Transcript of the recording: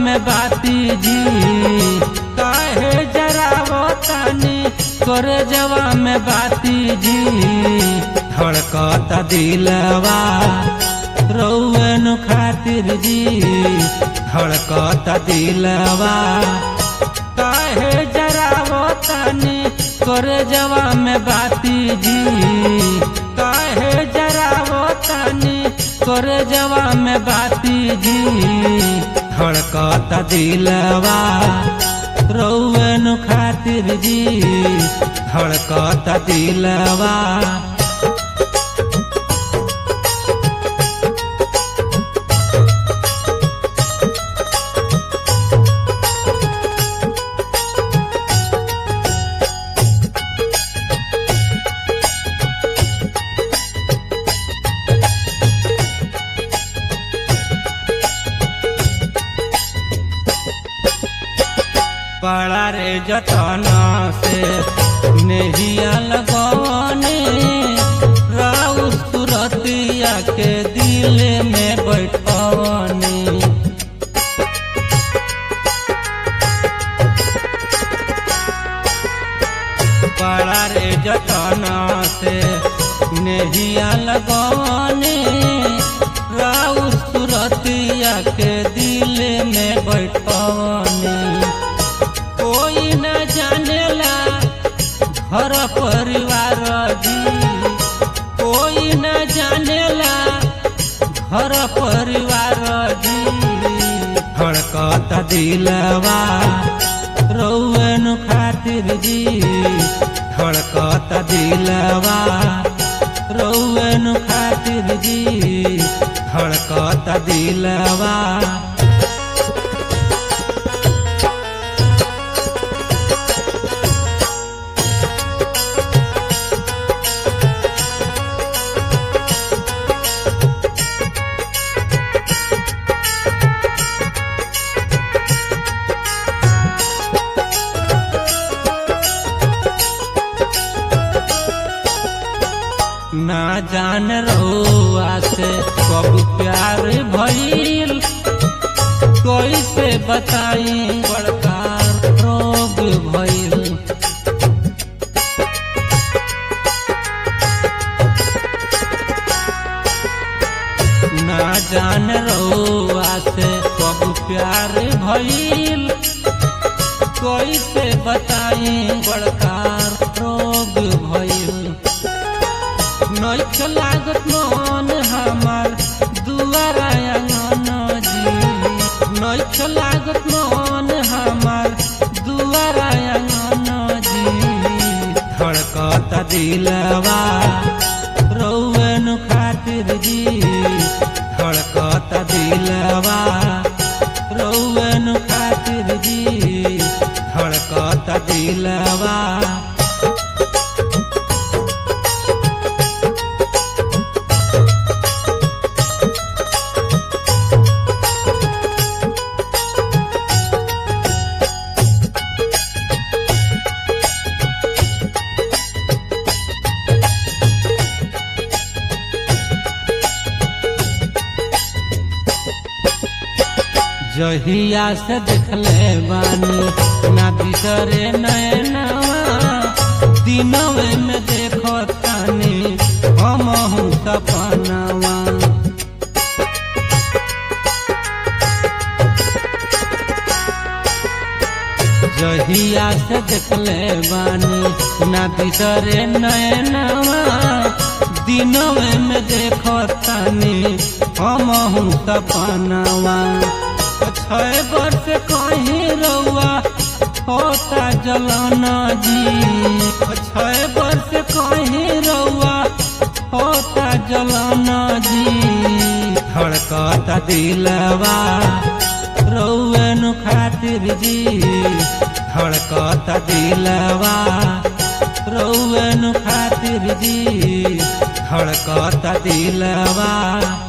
में बाती जी काहे जरावो तानी करे जवा में बाती जी धड़कत दिलवा रौन खातिर जी धड़कत दिलवा काहे जरावो तानी करे जवा में बाती जी काहे जरावो तानी करे जवा में बाती जी धड़कत दिलवा रौन खातिर जी धड़कत दिलवा पड़ा रे जतन से नेहिया लगवने राउ सुरतिया के दिल में बैठवनी पड़ा रे जतन से नेहिया लगवने राउ सुरतिया के दिल में बैठवनी कोई न जानेला घर परिवार जी कोई न जानेला घर परिवार जी धड़कत दिलवा रौन खातिर जी धड़कत दिलवा रौन खातिर जी धड़कत दिलवा ना जान रहुआ से कब प्यार भइल कैसे बताई बड़का रोग भइल ना जान रहुआ से कब प्यार भइल कैसे बताई बड़का रोग भइल नैख लागत मन हमार दुआरा आंगन जी नैख लागत मन हमार दुआरा आंगन जी धड़कत दिलवा रौन खातिर जी धड़कत दिलवा रौन खातिर जी धड़कत दिलवा जहिया से देखले बानी ना बिसरे नैनवा दिनवे में देखो तानी हम सपनवा जहिया से देखले बानी ना बिसरे नैनवा दिनवे में देखो तानी हम सपनवा छह वर्ष कहीं रउआ होता जलाना जी छह वर्ष कहीं रउआ होता जलाना जी धड़कत दिलवा रउन खातिर जी धड़कत दिलवा रउन खातिर जी धड़कत दिलवा